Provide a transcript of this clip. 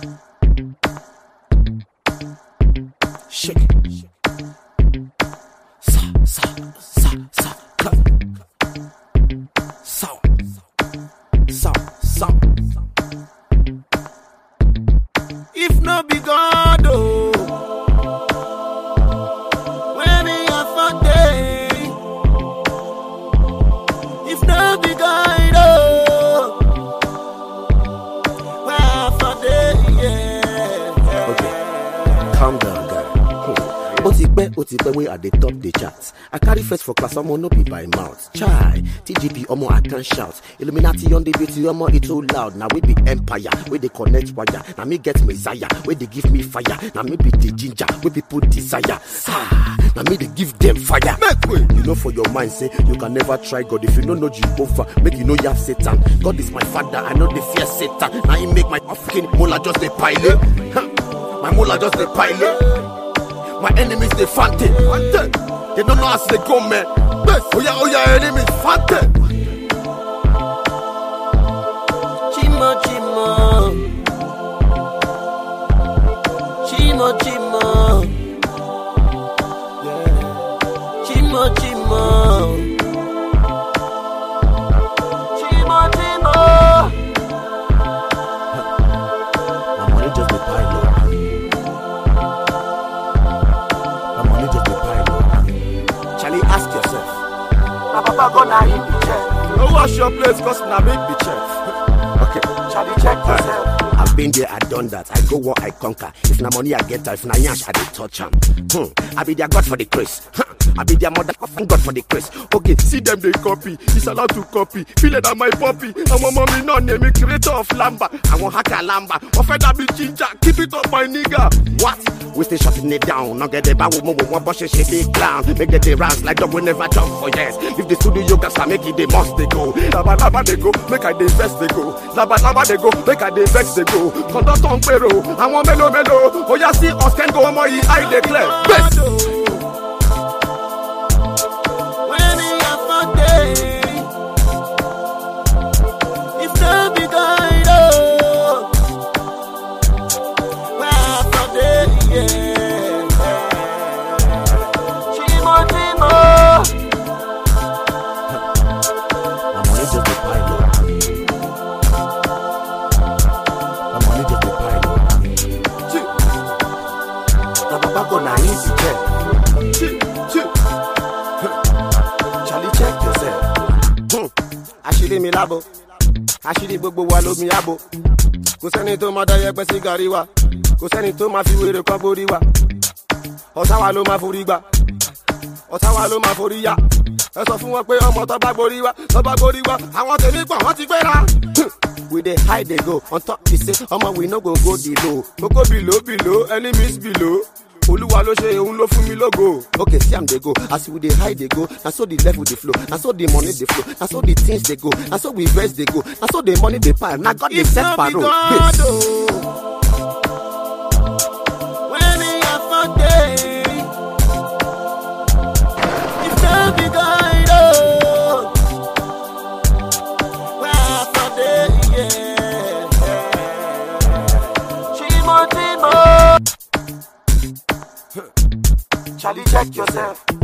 Shake it. Sa, sa, sa, sa, cut. Sour. Sour, sour. If no be God, oh. When he have a day. If no be God, oh. When have a day, yeah. Okay, calm down, guy. Hmm. ó ti pẹ́ ó ti pẹ́ wey i dey top the chart i carry first for class ọmọ no be by mouth chai tgp ọmọ i can shout illuminati on the beauty ọmọ e too loud na we be empire wey dey connect wire na me get messiah wey dey give me fire na me be the ginger wey people desire ah, na me dey give them fire. make way you know for your mind say you can never try god if you no know jehovah make you no yab satan god is my father i no dey fear satan na him make my fucking mola just dey pile. Huh. my mola just dey pile. My enemies they fante. They don't know how they go, man. Oh yeah, oh yeah, enemies fante. Chimo, chimo. Chimo, chimo. Yeah. Chimo, chimo. Chimo, chimo. My money just dey pile up. My money just dey pile up. Charlie, ask yourself. My papa gonna hit the check. No wash your place, cause na me be chef. Okay. Charlie, check yourself. I've been there, I done that. I go where I conquer. If na money I get, if na yansh I dey touch am. Hmm. I be their god for the grace. Huh. I be their mother god for the grace. Okay, see them they copy. It's allowed to copy. Feel it on my puppy. I'm a mommy no name me creator of lamba. I want hacker lamba. Offender be ginger. Keep it up my nigga. What? We stay shutting it down. Now get the bow mo mo one bush shit big clown. Make the day rounds like dog we never jump for years. If the studio gas I make it they must they go. Laba laba they go. Make I they vex they go. Laba laba they go. Make I they vex they go. Conduct on pero. I want melo melo. Oh yeah see us can go more I declare. Best. When he have a day. If no be God, oh. When have a day, yeah. Chimo, chimo. My money just dey pile up. My money just dey pile up. Chee. Na baba go na him be check. Chee, chee. Huh. Charlie check yourself. Hmm. àṣírí mi lábo àṣírí gbogbo wa lómi àbò kò sẹ́ni tó máa dáyẹ pẹ́ sí gàrí wa kò sẹ́ni tó máa fi wèrè kan borí wa ọ̀tá wa ló máa forí gbà ọ̀tá wa ló máa forí yá ẹ sọ fún wọn pé ọmọ tó bá gborí wa tó bá gborí wa àwọn tèmi pọ̀ wọ́n ti gbéra. we dey hide dey go on top be say ọmọ we no go go the low kókó below below enemies below olúwa ló ṣe òun ló fún mi lógo. okay see am dey go as we dey hide dey go na so the level dey flow na so the money dey flow na so the things dey go na so we vex dey go na so the money dey pile na god dey If set no be parole. God, Yes. oh. When he have a day. If no be God, oh. When have a day, yeah. Chimo, chimo. Charlie check yourself.